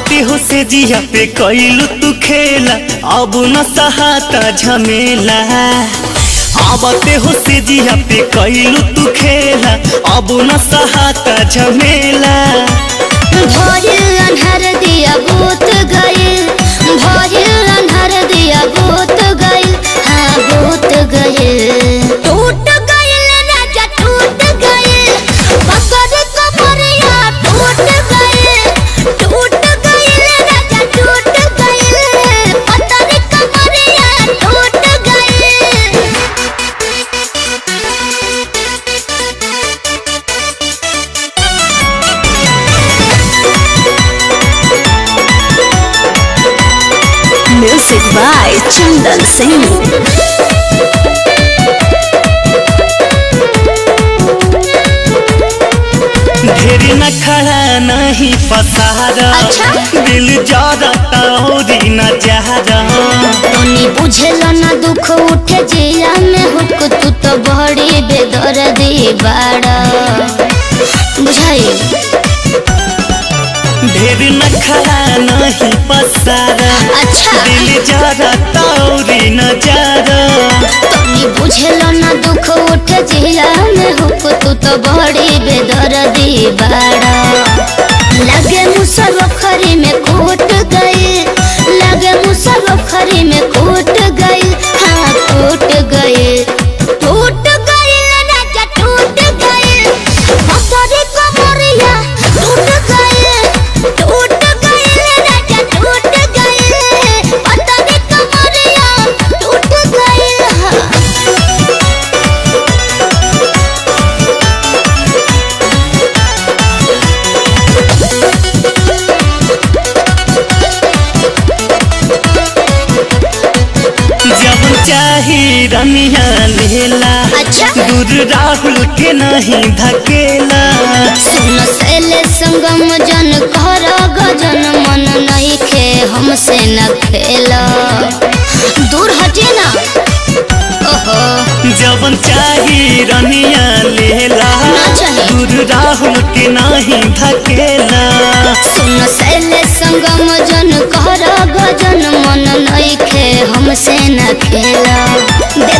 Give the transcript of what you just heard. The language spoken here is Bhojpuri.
आवते हो से जिया पे कैलू तू खेला अब न सहाता झमेला आवते हो से जिया पे कैलू तू खेला अब न सहाता झमेला भरिल अन्हर दिया भूत गइल भरिल अन्हर दिया भूत गइल हाँ भूत गइल टूट गइल राजा टूट गइल पकड़ कमरिया टूट गइल टूट गइल राजा टूट गइल पकड़ कमरिया टूट गइल Music by Chandan Singh. ढेर न खड़ा नहीं पसारा अच्छा। दिल जरता औरी न जहरा तनी बुझेल ना दुख उठे जिया में हुक तू तो बड़ी बेदर्दी बाड़ा बुझाई ढेर न खड़ा नहीं पसारा अच्छा दिल जरता औरी न जरा तनी बुझेल ना दुख उठे जिया में हुक तू तो बड़ी बेदर्दी बाड़ा लगे मुसर खरी में कूट गई लगे मुसर खरी में कूट गई हाँ कूट गई टूट गई राजा टूट गई पकड़ी कमरिया टूट गई टूट गई राजा टूट गई पकड़ी कमरिया टूट गई हाँ जब चाही रनिया लेला अच्छा। दूर राहुल के नहीं धकेला सुन सैले संगम जन कर गजन मन नहीं खे हमसे न खेला दूर हटे ना ओहो जब चाही रनिया लेला ना चाही। दूर राहुल के नहीं धकेला सुन सैले संगम जन कर गजन मन नहीं खे हमसे न खेला